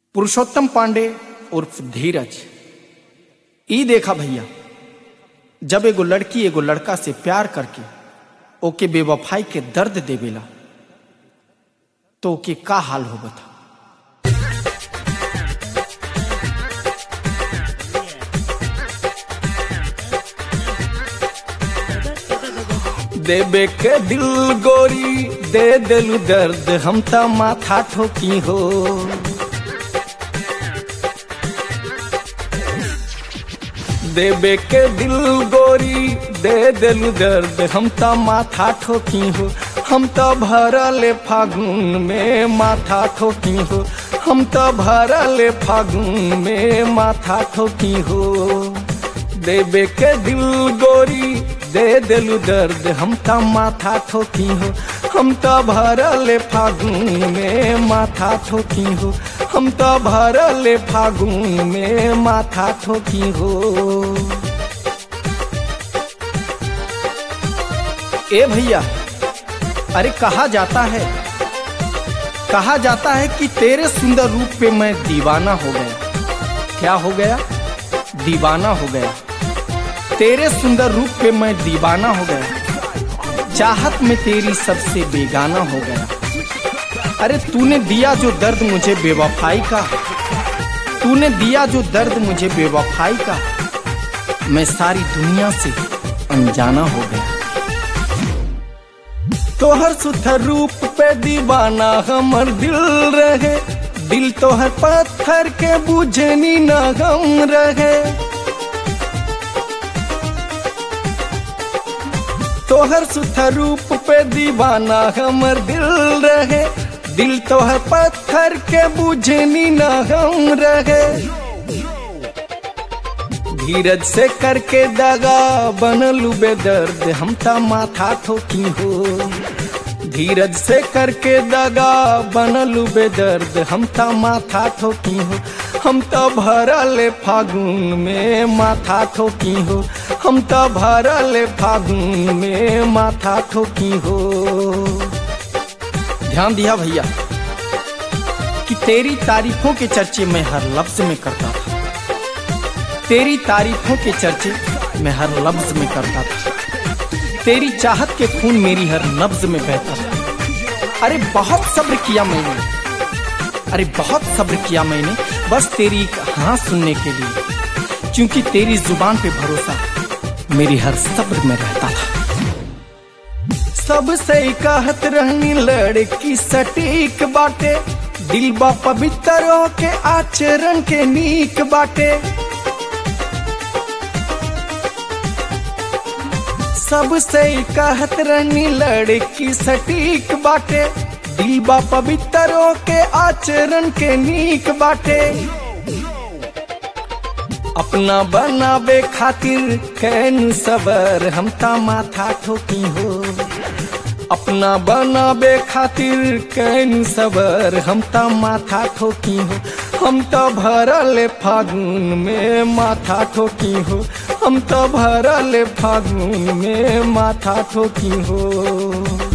पुरुषोत्तम पांडे उर्फ धीरज ई देखा भैया जब एगो लड़की एगो लड़का से प्यार करके ओके बेवफाई के दर्द देवेला तो ओके का हाल होगा था देबे के दिल गोरी दे दिलु दर्द हम त माथा ठोकी हो देबे के दिल गोरी दे दिलु दर्द हम त माथा ठोकी हो हम त भरले फागुन में माथा ठोकी हो हम त भरले फागुन में माथा ठोकी हो देबे के दिल गोरी दे दिलु दर्द हम त माथा ठोकी हो हम त भरले फागुन में माथा ठोकी हो हम त भरले फागुन में माथा ठोकी हो ए भैया अरे कहा जाता है कहा जाता है कि तेरे सुंदर रूप पे मैं दीवाना हो गया क्या हो गया दीवाना हो गया तेरे सुंदर रूप पे मैं दीवाना हो गया चाहत में तेरी सबसे बेगाना हो गया अरे तूने दिया जो दर्द मुझे बेवफाई का तूने दिया जो दर्द मुझे बेवफाई का मैं सारी दुनिया से अनजाना हो गया तोहर सुथर रूप पे दीवाना हमर दिल रहे दिल तोहर पत्थर के बुझनी न गम रहे तोहर सुथर रूप पे दीवाना हमर दिल रहे दिल तोहर पत्थर के बुझनी न हम रहे धीरज से करके दगा बनलू बेदर्द हम त माथा ठोकी हो धीरज से करके दगा बनलू बेदर्द हम त माथा ठोकी हो हम त भरल फागुन में माथा ठोकी हो हम त भरल फागुन में माथा ठोकी हो ध्यान दिया भैया कि तेरी तारीफों के चर्चे मैं हर लफ्ज में करता था तेरी तारीफों के चर्चे मैं हर लफ्ज में करता था तेरी चाहत के खून मेरी हर नब्ज में बहता था अरे बहुत सब्र किया मैंने अरे बहुत सब्र किया मैंने बस तेरी एक हाँ सुनने के लिए क्योंकि तेरी जुबान पे भरोसा मेरी हर सब्र में रहता था सबसे कहत रहनी लड़की सटीक बाटे दिल बा पवित्र के आचरण के नीक बाटे सबसे कहत रहनी लड़की सटीक बाटे दिल बा पवित्र के आचरण के नीक बाटे अपना बनावे खातिर कैन सबर हम ता माथा ठोकी हो अपना बनावे खातिर कैन सबर हम ता माथा ठोकी हो हम तो भरल फागुन में माथा ठोकी हो हम तो भरल फागुन में माथा ठोकी हो